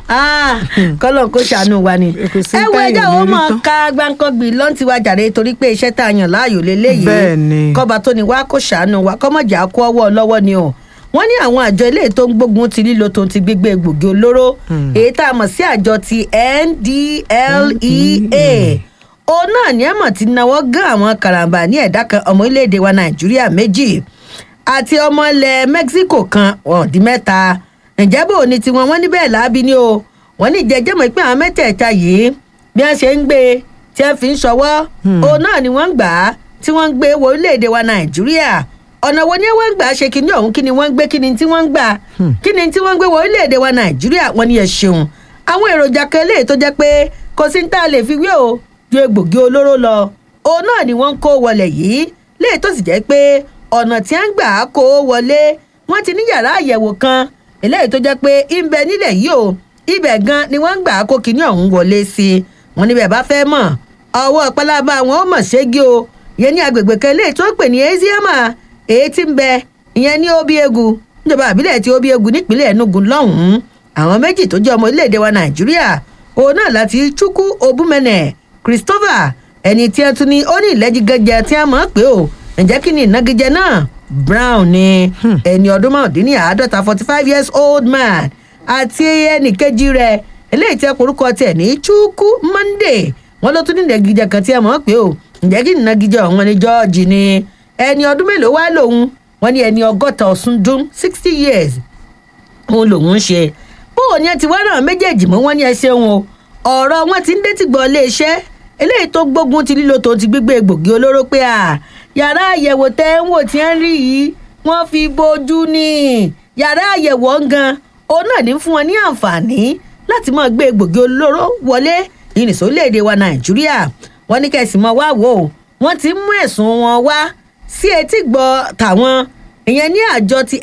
kọ́lọ̀ kó ṣàánú wa ni. Kò sí ẹ wo táyà ẹjọ́ wo lórí mọ̀ tán. ká gbáǹkọ́gbì lọ́n ti wá jàre torí pé iṣẹ́ tá a yàn láàyò lélẹ́yìí. Bẹ́ẹ̀ ni. kọ́ba tó ni wá kó ṣàánú wa kọ́mọ̀jà kó ọwọ́ lọ́wọ́ ni o. wọ́n ní àwọn àjọ ilé tó ń gbógun ti lílo tó ń ti gbígbé egbògi olóró èyí tá a mọ̀ sí àjọ ti NDLEA òun náà ní ẹ̀mọ̀ ti náwó gán àwọn karambà ní ẹ̀dá kan ọmọ orílẹ̀-èdè wa nàìjíríà méjì àti ọmọ ilẹ̀ mexico kan wọ́n di mẹ́ta ǹjẹ́ bò ní tiwọn wọ́n ní bẹ́ẹ̀ láabi ni o wọ́n ní jẹjẹ́ mọ̀ pé àwọn mẹ́tẹ̀ẹ̀ta yìí bí wọ́n ṣe ń gbé e tí wọ́n fi ń ṣọwọ́ òun náà ni wọ́n ń gbà á tí wọ́n ń gbé wọ orílẹ̀-èdè wa nàìjíríà ọ̀nà wo ni wọ́n ń gbà ṣe kíní ọ̀hún kí ni wọ́n ń gbé kí ni tí wọ́n ń gbà kí ni tí wọ́n ń gbé wọ orílẹ̀-èdè wa nàìjíríà wọ́n ní ẹ ṣeun àwọn èròjà kan eléyìí tó jẹ́ pé kò sí ní tá a lè fi wé o ju egbògi olóró lọ òun náà ni wọ́n ń kó wọlé yìí léyìí tó sì jẹ́ pé ọ̀nà tí wọ́n ń gbà á kó wọlé wọ́n ti ní yàrá àyẹ̀wò kan eléyìí tó jẹ́ pé ń bẹ nílẹ̀ yìí o ibẹ̀ gan ni wọ́n ń gbà á kó kinní ọ̀hún wọlé sí i wọ́n níbẹ̀ bá fẹ́ mọ̀ ọwọ́ pálábá wọn ó mọ̀ ṣégi o ìyẹn ní agbègbè kan eléyìí tó ń pè ní eziama èyí tí ń bẹ ìyẹn ní obiegu níjọba àbílẹ̀ tí obiegu nípínlẹ̀ enugu lọ́hùn-ún àwọn méjì tó jẹ́ ọmọ orílẹ̀-èdè wa nàìjíríà òun náà láti chukwu obumene christopher ẹni tí ẹ tún ní ó ní ìlẹ́jìgẹ́jẹ tí a mọ̀ pé o ǹjẹ́ kí ni ìnagijẹ náà brown ni ẹni ọdún márùndínláàádọ́ta forty five years old man àti ẹnì kejì rẹ̀ eléyìí tí ẹ korúkọ tiẹ̀ ní chukwu monday wọn ló tún ní ìnagijẹ kan tí ẹ mọ̀ pé o ǹjẹ́ kí ni ìnagijẹ ọ̀hún ni george ni ẹni ọdún mélòó wá lòun wọn ní ẹni ọgọ́ta ọ̀sùn dún sixty years òun lòun ń ṣe bóun ni ẹ ti wá náà méjèèjì mú wọn ní ẹ ṣeun o ọ̀rọ̀ wọn ti ń dé tìgbọ́ iléeṣẹ́ eléyìí tó gbógun ti lílo tó ti gbígbé egbògi olóró pé à yàrá àyẹ̀wò tẹ́ ń wò tí ń rí yìí wọ́n fi bójú ní yàrá àyẹ̀wò gan òun náà ní fún wọn ní àǹfààní láti máa gbé egbògi olóró wọlé ìrìnsó léde wa nàìjíríà wọn ní kẹsì mọ wá wò ó wọn ti mú ẹ̀sùn wọn wá sí etí gbọ́ tàwọn ìyẹn ní àjọ ti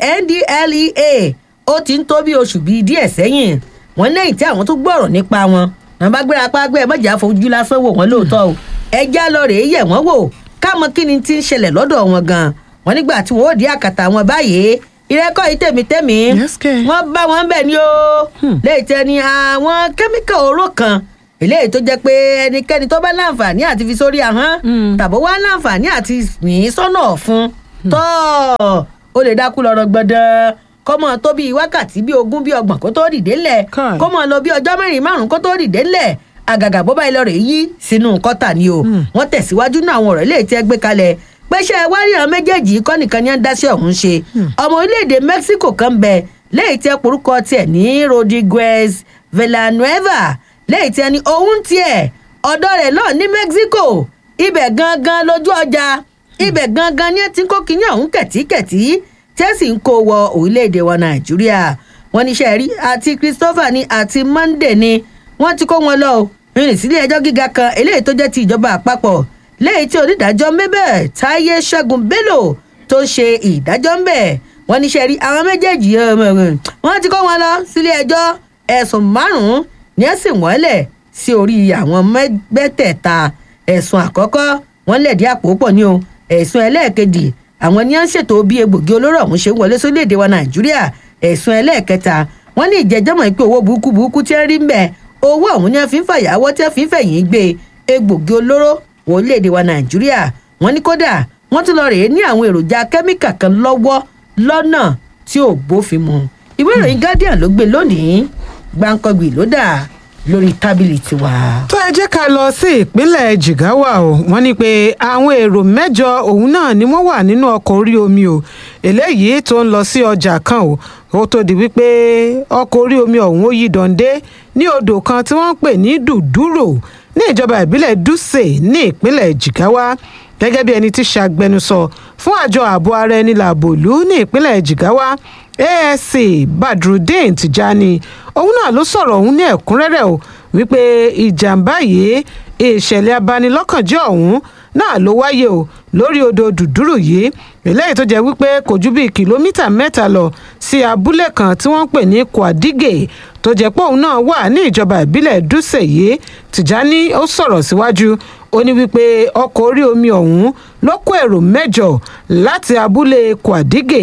ndlea ó ti ń tó bí oṣù bíi díẹ̀ sẹ́yìn wọn lẹ́yìn tí àwọn tó gbọ́rọ̀ nípa wọn wọn bá gbéra pa gbé ẹ mọ̀jà fojú lásán wò wọ́n lóòótọ́ o ẹjẹ́ lọ rèé yẹ̀ wọ́n wò káàmọ́ kí ni ti ń ṣẹlẹ̀ lọ́dọ̀ wọn gan wọn nígbà tí wọn ò dí àkàtà wọn báyìí ìrẹ́kọ̀ yìí tèmítẹ́mí Yes, kẹ̀. wọ́n bá wọn bẹ̀ ni o lẹ́yìn tẹ́ ni àwọn kẹ́míkà oró kan eléyìí tó jẹ́ pé ẹnikẹ́ni tó bá láǹfààní àti fi sórí ahọ́n tàbó wá láǹfààní àti yìn sọ́nà ọ̀fun tọ́ ó lè dákú lọ́rọ̀ gbọ́dọ̀ kọ́mọ tó bíi wákàtí bíi ogún bíi ọgbọ̀n kó tó dìde ńlẹ̀ Káì. kọ́mọ lọ bí ọjọ́ mẹ́rin márùn-ún kó tó dìde ńlẹ̀ àgàgà bó bá ilẹ̀ rẹ̀ yí sínú kọ́tà ni o wọ́n tẹ̀síwájú náà àwọn ọ̀rọ̀ eléyìí tí ẹ gbé kalẹ̀ pẹ́ṣẹ́ wáríyàn méjèèjì kọ́ nìkan ní ẹ̀ ń dáṣẹ́ ọ̀hún ṣe ọmọ orílẹ̀-èdè mexico kan bẹ lẹ́yìn tí ẹ porúkọ tiẹ̀ ní rodriguez villanueva lẹ́yìn tí ẹ ní òun tiẹ̀ ọ̀dọ́ rẹ̀ náà ní mexico ibẹ̀ gangan lójú ọjà ibẹ̀ gangan ní ẹ ti ń kó kinní ọ̀hún kẹ̀tíkẹ̀tí tẹ́sí ń kó wọ orílẹ̀-èdè wa nàìjíríà wọ́n ní sẹ́ẹ̀rí àti christopher ni àti monday ni wọ́n ti kó wọn lọ o rìnrìn sílé ẹjọ́ gíga kan eléyìí tó jẹ́ ti ìjọba àpapọ̀ lẹ́yìn tí onídàájọ́ mabel táyé ṣẹ́gun bello tó ń ṣe ìdájọ́ ń bẹ̀ wọ́n ní sẹ́ẹ̀rí àwọn méjèèjì ọmọ rẹ̀ wọ́n ti kó wọn lọ sílé ẹjọ́ ẹ̀sùn márùn-ún ní ẹ̀sìn wọ́n lẹ̀ sí orí àwọn mẹ́tẹ̀ẹ̀ta ẹ̀sùn àkọ́kọ́ wọ́n lẹ̀dí àpò pọ̀ ní o ẹ̀sùn ẹlẹ́ẹ̀kejì àwọn ní à ń ṣètò bí egbògi olóró ọ̀hún ṣe ń wọlé sórílẹ̀‐èdè wa nàìjíríà ẹ̀sùn ẹlẹ́ẹ̀kẹta wọ́n ní ìjẹ́jọ́mọ̀ pé owó burúkú burúkú tí ń rí ń bẹ̀ owó ọ̀hún ní a fi ń fàyàwọ́ tí a fi ń fẹ̀yìn gbé egbògi olóró wọ orílẹ̀‐èdè wa nàìjíríà wọ́n ní kódà wọ́n tún lọ rèé ní àwọn èròjà kẹ́míkà kan lọ́wọ́ lọ́nà tí ò bófin mu ìwé ìròyìn guardian ló gbé lónìí gbáǹkọ́gbì ló dà lórí tábìlì tiwa. tó ẹ jẹ́ ká lọ sí ìpínlẹ̀ jigawa o wọ́n ní pé àwọn èrò mẹ́jọ òun náà ni wọ́n wà nínú ọkọ̀ orí omi o eléyìí tó ń lọ sí ọjà kan o ó tó di wípé ọkọ̀ orí omi ọ̀hún ó yí dọ̀ǹdé ní odò kan tí wọ́n ń pè ní dùdúrò ní ìjọba ìbílẹ̀ dùsè ní ìpínlẹ̀ jigawa gẹ́gẹ́ bí ẹni tí ṣàgbẹnusọ fún àjọ ààbò ara ẹni làbòlú ní ìpínlẹ̀ jigawa asc badrudeen tijani òun náà ló sọ̀rọ̀ òun ní ẹ̀kúnrẹ́rẹ́ o wípé ìjàmbá yìí ìṣẹ̀lẹ̀ abanilọ́kànjẹ́ ọ̀hún náà ló wáyé o lórí odò dùdúrù yìí eléyìí tó jẹ́ wípé kò ju bíi kìlómítà mẹ́ta lọ sí abúlé kan tí wọ́n ń pè ní kwadige tó jẹ́ pé òun náà wà ní ìjọba ìbílẹ̀ dùsẹ̀ yìí tìjání ó sọ̀rọ̀ síwájú ó ní wípé ọkọ̀ orí omi ọ̀hún ló kó èrò mẹ́jọ láti abúlé kwadige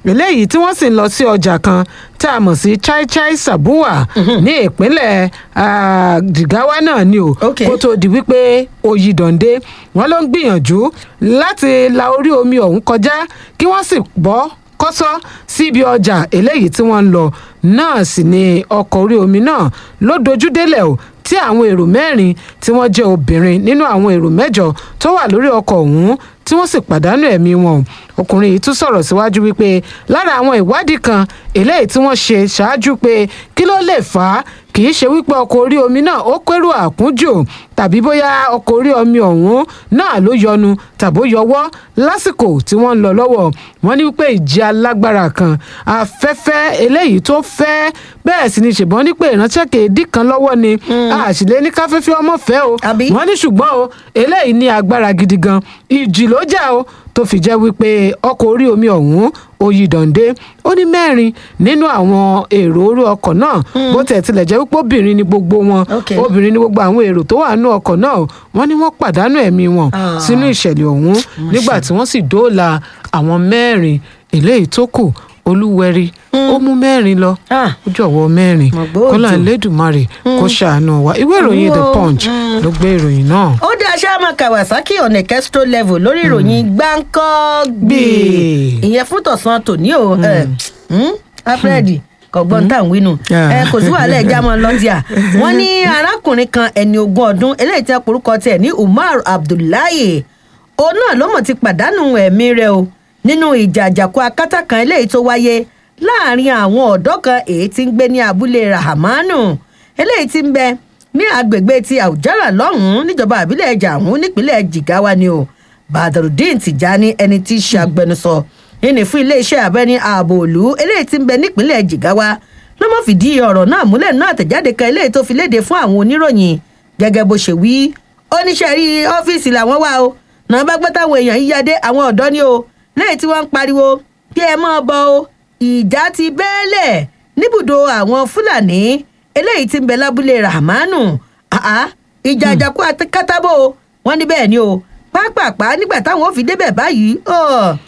eléyìí tí wọ́n sì ń lọ sí ọjà kan tá a mọ̀ sí chai chai sabuwa ní ìpínlẹ̀ ah, jigawa náà ni o Ok. kó tó di wípé oyè dọ̀ǹde wọn ló ń gbìyànjú láti la orí omi ọ̀hún kọjá kí wọ́n sì bọ́ kọ́sọ́ síbi ọjà eléyìí tí wọ́n ń lọ náà sì ni ọkọ̀ orí omi náà ló dojú délẹ̀ o tí àwọn èrò mẹ́rin tí wọ́n jẹ́ obìnrin nínú àwọn èrò mẹ́jọ tó wà lórí ọkọ̀ ọ̀hún tí wọ́n sì pàdánù ẹ̀mí wọn o ọkùnrin yìí tún sọ̀rọ̀ síwájú wípé lára àwọn ìwádìí kan eléyìí tí wọ́n ṣe ṣáájú pé kí ló lè fà á kì í ṣe wípé ọkọ̀ orí omi náà ó kérò àkúnjò tàbí bóyá ọkọ̀ orí omi ọ̀hún náà ló yọnu tàbó yọwọ́ lásìkò tí wọ́n ń lọ lọ́wọ́ wọ́n ní wípé ìjì alágbára kan afẹ́fẹ́ eléyìí tó fẹ́ bẹ́ẹ̀ sì ni ṣèbọn ní pé ìránṣẹ́ kéèdì kan lọ́wọ́ ni àṣìlẹ́ ní káfẹ́fẹ́ ọmọ fẹ́ o Àbí? wọ́n ní ṣùgbọ́n o eléyìí ní agbára gidi gan ìjì ló jà o tó fi jẹ́ wípé ọkọ̀ orí omi ọ̀hún oyè dọ̀ǹdé ó ní mẹ́rin nínú àwọn èrò orí ọkọ̀ náà bó tẹ̀ tilẹ̀ jẹ́ wípé obìnrin ni gbogbo wọn Ok. obìnrin ni gbogbo àwọn èrò tó wà nínú ọkọ̀ náà wọ́n ní wọ́n pàdánù ẹ̀mí wọn Ah. sínú ìṣẹ̀lẹ̀ ọ̀hún nígbà tí wọ́n sì dóòlà àwọn mẹ́rin eléyìí tó kù olúwẹ̀rí ó mú mẹ́rin lọ Ah. ó jọ̀wọ́ mẹ́rin Mo gbọ́ kọ́lá òjò. elédùnmarè kó ṣàánú wa ìwé ìròyìn the Wo. punch ló gbé ìròyìn náà. ó dá sáàmà kawasaki on a kestrel level lórí ìròyìn gbáǹkọ́gbì Gbì. ìyẹn fún tọ̀sán tòní o ẹ, hmm, alfred kọ̀gbọ́n tá à ń wínú Ah. ẹ kò sí wàhálà ẹja mọ́ lọ́díà wọ́n ní arákùnrin kan ẹni ogún ọdún eléyìí tí wọ́n porúkọ tiẹ̀ ní umar abdullahi òun náà ló mọ̀ ti pàdánù ẹ̀mí rẹ̀ o nínú ìjà àjàkú akátá kan eléyìí tó wáyé láàrin àwọn ọ̀dọ́ kan èyí tí ń gbé ní abúlé rahamanu eléyìí tí ń bẹ ní agbègbè ti àwùjára lọ́hùn-ún níjọba àbílẹ̀ jàhún nípínlẹ̀ jigawa ni o badrudeen tijani ẹni tí í ṣe agbẹnusọ ìní fún iléeṣẹ́ abẹ́ni ààbò òlu eléyìí tí ń bẹ nípínlẹ̀ jigawa ló mọ̀ fìdí ọ̀rọ̀ náà múlẹ̀ náà àtẹ̀jáde kan eléyìí tó fi léde fún àwọn oníròyìn gẹ́gẹ́ bó ṣe wí oníṣẹ́ rí ọ́fíìsì làwọn wà o náà bá gbọ́ táwọn èèyàn yíyá dé àwọn ọ̀dọ́ ni o lẹ́yìn tí wọ́n ń pariwo kí ẹ mọ́ ọ bọ o ìjà ti bẹ́ẹ̀lẹ̀ níbùdó àwọn fúlàní eléyìí tí ń bẹ lábúlé rahmanu àá ìjà àjàkú àti kátàbó wọn ní bẹ́ẹ̀ ni o pápápá nígbà táwọn ò fi débẹ̀ báyìí ọ,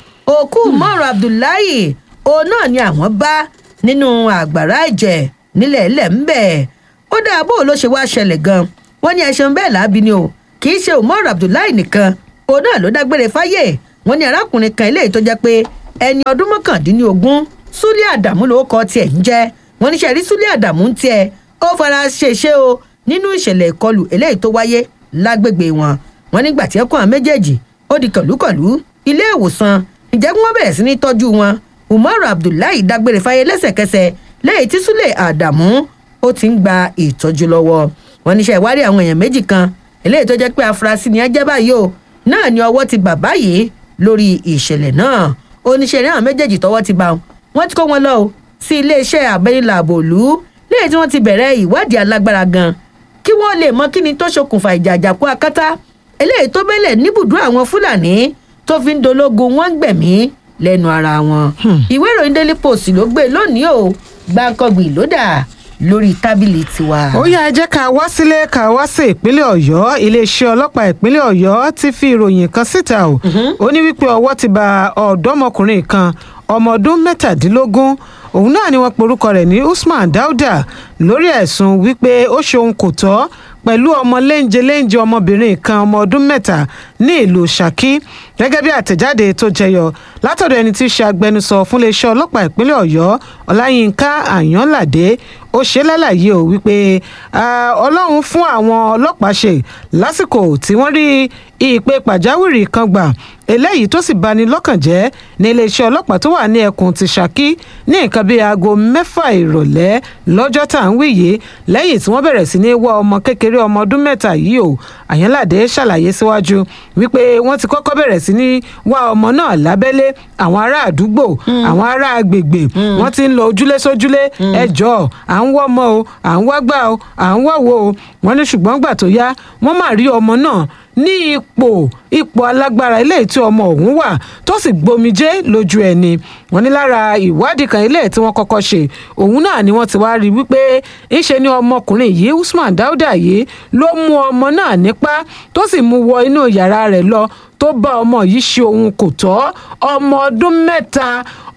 òkú mọ́rọ̀ abdullahi òun náà ni àwọn bá nínú àgbàrá ẹ̀jẹ̀ nílẹ̀ ilẹ̀ ń bẹ̀ ó dáa bó ló ṣe wá ṣẹlẹ̀ gan wọ́n ní ẹṣin bẹ́ẹ̀ láabi ni o kì í ṣe umar abdullahi nìkan òun náà ló dágbére fáyé wọ́n ní arákùnrin kan eléyìí tó jẹ́ pé ẹni ọdún mọ́kàndínlógún súlẹ̀ àdàmú ló kọ́ tiẹ̀ ń jẹ́ wọ́n ní sẹ́rí súlẹ̀ àdàmú ń tiẹ̀ ó fara ṣèṣe o nínú ìṣẹ̀lẹ̀ ìkọlù eléyìí tó wáyé lágbègbè wọn wọ́n nígbà tí ẹkùn àwọn méjèèjì ó di kọ̀lùkọ̀lù ilé ìwòsàn ǹjẹ́ kí wọ́n bẹ̀rẹ̀ sí ní tọ́jú wọn umaru abdullahi dágbére fáyé lẹ́sẹ̀kẹsẹ̀ lẹ́yìn tí súlẹ̀ àdàmú ó ti ń gba ìtọ́jú lọ́wọ́ wọn níṣẹ́ ìwádìí àwọn èèyàn méjì kan eléyìí tó jẹ́ pé afurasí ni ẹ jẹ́ báyìí o náà ni ọwọ́ ti bà báyìí lórí ìṣẹ̀lẹ̀ náà oníṣẹ́ náà méjèèjì tọwọ́ ti bá wọn wọ́n ti kó wọn lọ o sí iléeṣẹ́ àbẹ́yìnlá àbòlú lẹ́yìn tí wọ́n ti bẹ̀rẹ̀ ìwádìí alágbára gan kí wọ́n lè mọ kí ni tó ṣokùnfà ìjà àjàkú akátá eléyìí tó bẹ́lẹ̀ níbùdó àwọn fúlàní tó fi ń dológun wọ́n ń gbẹ̀mí lẹ́nu ara wọn. ìwé ìròyìn daily post ló gbé lónìí o gbàǹkangbì ló dà lórí tábìlì tiwa. ó yá ẹ jẹ́ ká wá sílé ká wá sí ìpínlẹ̀ ọ̀yọ́ iléeṣẹ́ ọlọ́pàá ìpínlẹ̀ ọ̀yọ́ ti fi ìròyìn kan síta o ó ní wípé ọwọ́ ti ba ọ̀dọ́mọkùnrin kan ọmọ ọdún mẹ́tàdínlógún òun náà ni wọ́n porúkọ rẹ̀ ní usman dauda lórí ẹ̀sùn wípé ó ṣe ohun kò tọ́ pẹ̀lú ọmọ léńjeléńje ọmọbìnrin kan ọmọ ọdún mẹ́ta ní ìlú Ṣakí gẹ́gẹ́ bí àtẹ̀jáde tó jẹyọ látọ̀dọ̀ ẹni tí í ṣe agbẹnusọ fún iléeṣẹ́ ọlọ́pàá ìpínlẹ̀ Ọ̀yọ́ Ọláyínká Àyànládé ó ṣe lálàyé o wípé Ọlọ́run fún àwọn ọlọ́pàá ṣe lásìkò tí wọ́n rí ìpè pàjáwìrì kan gbà eléyìí tó sì bani lọ́kàn jẹ́ ní iléeṣẹ́ ọlọ́pàá tó wà ní ẹkùn ti Ṣakí ní nǹkan bíi aago mẹ́fà ìrọ̀lẹ́ lọ́jọ́ tá à ń wí yìí lẹ́yìn tí wọ́n bẹ̀rẹ̀ sí ní wá ọmọ kékeré ọmọ ọdún mẹ́ta yìí o Àyànládé ṣàlàyé síwájú wípé wọ́n ti kọ́kọ́ bẹ̀rẹ̀ sí ní wá ọmọ náà lábẹ́lé àwọn ará àdúgbò àwọn ará agbègbè wọ́n ti ń lọ ojúlé sójúlé ẹjọ́ à ń wọ́ ọmọ o à ń wá gbà o à ń wá wo o wọ́n ní ṣùgbọ́n gbà tó yá wọ́n máa rí ọmọ náà ní ipò ipò alágbára eléyìí tí ọmọ ọ̀hún wà tó sì gbomijé lójú ẹni wọ́n ní lára ìwádìí kan eléyìí tí wọ́n kọ́kọ́ ṣe òun náà ni wọ́n ti wá rí wípé ńṣe ni ọmọkùnrin yìí Usman Dauda yìí ló mú ọmọ náà nípá tó sì mú wọ inú yàrá rẹ̀ lọ tó bá ọmọ yìí ṣe ohun kò tọ́ ọmọ ọdún mẹ́ta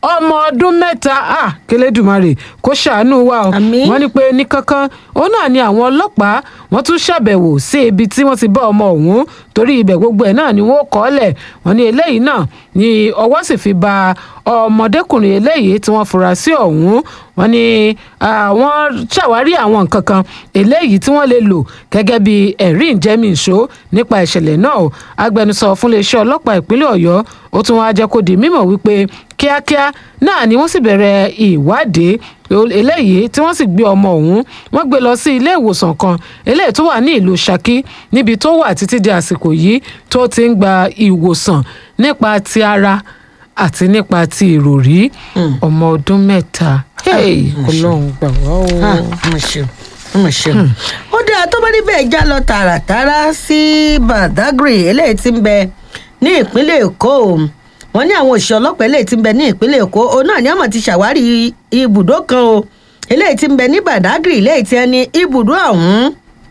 ọmọ ọdún mẹ́ta ah kélédùmarè kó ṣàánú wa o Àmín. wọ́n ní pé ní kankan òun náà ni àwọn ọlọ́pàá wọ́n tún ṣàbẹ̀wò sí ibi tí wọ́n ti bá ọmọ ọ̀hún torí ibẹ̀ gbogbo ẹ̀ náà ni wọ́n kọ́ lẹ̀ wọ́n ní eléyìí náà ni ọwọ́ sì fi ba ọmọdékùnrin eléyìí tí wọ́n fura sí ọ̀hún wọ́n ní àwọn ṣàwárí àwọn nǹkan kan eléyìí tí wọ́n lè lò gẹ́gẹ́ bí ẹ̀rí ìjẹ́mìíṣó nípa ìṣẹ̀lẹ̀ náà o agbẹnusọ fún iléeṣẹ́ ọlọ́pàá ìpínlẹ̀ ọ̀yọ́ ó tún wá jẹ́ kó di mímọ̀ wípé kíákíá náà ni wọ́n sì bẹ̀rẹ̀ ìwádìí eléyìí tí wọ́n sì gbé ọmọ ọ̀hún wọ́n gbé lọ sí ilé ìwòsàn kan eléyìí tó wà ní ìlú Ṣakí níbi tó wà títí di àsìkò yìí tó ti ń gba ìwòsàn nípa ti ara àti nípa ti ìròrí ọmọ ọdún mẹ́ta Ọlọ́run gbà wá o. mo ṣeun mo ṣeun. ó dáa tó bá níbẹ̀ já lọ tààràtàrà sí Badagry eléyìí tí ń bẹ ní ìpínlẹ̀ Èkó wọ́n ní àwọn òṣìṣẹ́ ọlọ́pàá eléyìí tí ń bẹ ní ìpínlẹ̀ Èkó òun náà ni àmọ̀ ti ṣàwárí ibùdó kan o eléyìí tí ń bẹ ní Badagry eléyìí tí ẹni ibùdó ọ̀hún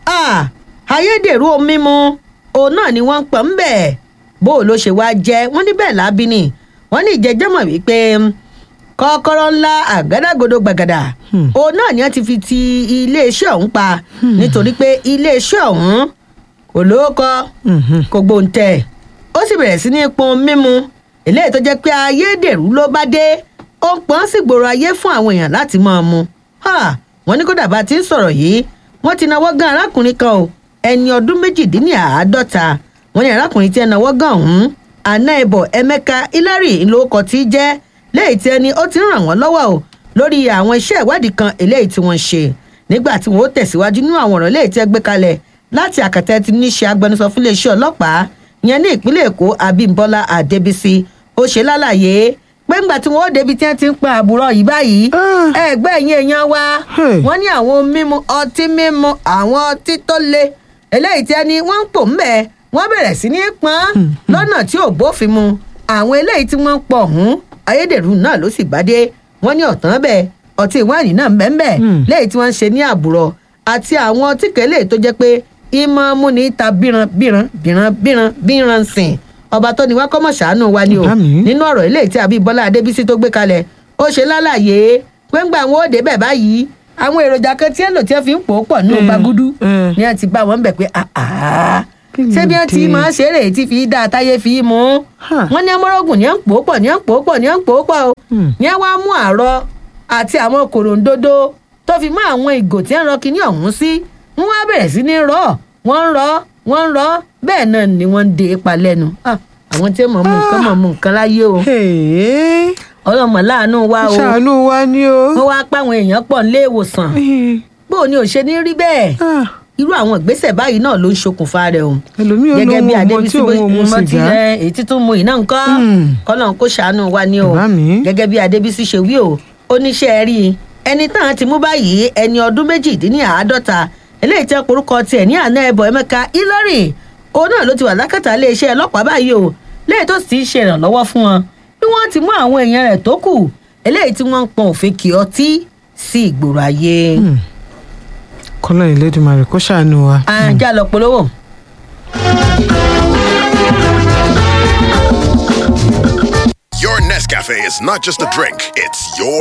ayédèrú omi mu òun náà ni wọ́n ń pọ̀ ń bẹ̀ bó o ló ṣe wá jẹ́ wọ́n ní bẹ́ẹ̀ lábí ni wọ́n ní ìjẹ́jẹ́mọ̀ wípé kọ́kọ́rọ́ ńlá àgádágodo gbàgàdà òun náà ni wọ́n ti fi ti iléeṣẹ́ ọ̀hún pa nítorí pé iléeṣẹ́ ọ̀hún kò lóókọ kò gbóǹtẹ̀ ó sì bẹ̀rẹ̀ sí ní pọn mímu eléyìí tó jẹ́ pé ayédèrú ló bá dé ó ń pọ́n sí gbòòrò ayé fún àwọn èèyàn láti máa mu wọ́n ní kódà bá ti ń sọ̀rọ̀ yìí wọ́n ti náwó gan arákùnrin kan o ẹni ọdún méjìdínláàádọ́ta wọ́n ní arákùnrin tí ẹ náwó gan ọ̀hún anáìbọ̀ Emeka Hillary ńlọkọ̀ tí jẹ́ léyìí tí ẹni ó ti ń ràn wọ́n lọ́wọ́ o lórí àwọn iṣẹ́ ìwádìí kan eléyìí tí wọ́n ń ṣe nígbà tí wọ́n ó tẹ̀síwájú nínú àwọn ọ̀rọ̀ léyìí tí ẹ gbé kalẹ̀ láti àkàtà ti ní ṣe agbẹnusọ fún iléeṣẹ́ ọlọ́pàá yẹn ní ìpínlẹ̀ Èkó Abímbọ́lá Adébísí ó ṣe lálàyé pé ńgbà tí wọ́n ó débi tí wọ́n ti ń pa àbúrò yìí báyìí ẹgbẹ́ ẹ̀yìn èèyàn wa wọ́n ní àwọn mímu ọtí mímu àwọn ọtí tó le eléyìí tí ẹni wọ́n ń pò ń bẹ̀ wọ́n bẹ̀rẹ̀ sí ní pọ́n lọ́nà tí ò bófin mu àwọn eléyìí tí wọ́n ń pọ̀ ọ̀hún ayédèrú náà ló sì bádé wọ́n ní ọ̀tán bẹ́ẹ̀ ọtí wáìnì náà bẹ́ẹ̀ lẹ́yìn tí wọ́n ń ṣe ní àbúrò àti àwọn ọtí kẹ́lẹ́ tó jẹ́ pé ìmọ̀ múni ta bíran bíran bíran bíran bíran sìn ọba tó ní wá kọ́mọ̀ ṣàánú wa ni o nínú ọ̀rọ̀ eléyìí tí Abímbọ́lá Adébísí tó gbé kalẹ̀ ó ṣe lálàyé pé ńgbà wọn ò débẹ̀ báyìí àwọn èròjà kan tí ẹ lò tí ẹ fi ń pò ó pọ̀ nínú bagudu ni ẹ ti bá wọn bẹ̀ pé ṣé bí wọn ti máa ṣe eré tí fi dá táyé fi mú wọn ní amọ́rọ́gùn ní ẹ̀ ń pò ó pọ̀ ní ẹ̀ ń pò ó pọ̀ ní ẹ̀ ń pò ó pọ̀ o ní ẹ̀ wá mú àárọ̀ àti àwọn kòròǹdodo tó fi mọ́ àwọn ìgò tí ẹ̀ ń rọ kíní ọ̀hún sí wọ́n wá bẹ̀rẹ̀ sí ní rọ̀ wọ́n ń rọ̀ wọ́n ń rọ̀ bẹ́ẹ̀ náà ni wọ́n ń de ipa lẹ́nu àwọn tí mọ̀ mú nǹkan mọ̀ mú nǹkan láyé o ọlọ́mọ láàánú wa o ṣàánú wa ni o wọ́n wá pa àwọn èèyàn pọ̀ nílé ìwòsàn bó o ní ò ṣe ní rí bẹ́ẹ̀ irú àwọn ìgbésẹ̀ báyìí náà ló ń ṣokùnfà rẹ̀ o ẹlòmíì ò lóun ọmọ tí òun mu sìgá èyí títún mu iná nǹkan kọ́nà kó ṣàánú wa ni o gẹ́gẹ́ bí Adébísí ṣe wí o oníṣẹ́ rí ẹni tán ti mú báyìí ẹni ọdún méjìdínláàádọ́ta eléyìí tẹ́ porúkọ tiẹ̀ ní àná ẹbọ Emeka Hillary òun náà ló ti wà lákàtà iléeṣẹ́ ọlọ́pàá báyìí o léyìí tó sì ṣe ìrànlọ́wọ́ fún wọn bí wọ́n ti mú àwọn èèyàn rẹ̀ tó kù eléyìí tí wọ́n ń pọn òfin kì ọtí sí ìgboro ayé. kọ́lọ́ ìlédùmarè kó ṣàánú wa. ajá lọ polówó. Your Nescafe is not just a drink, it's your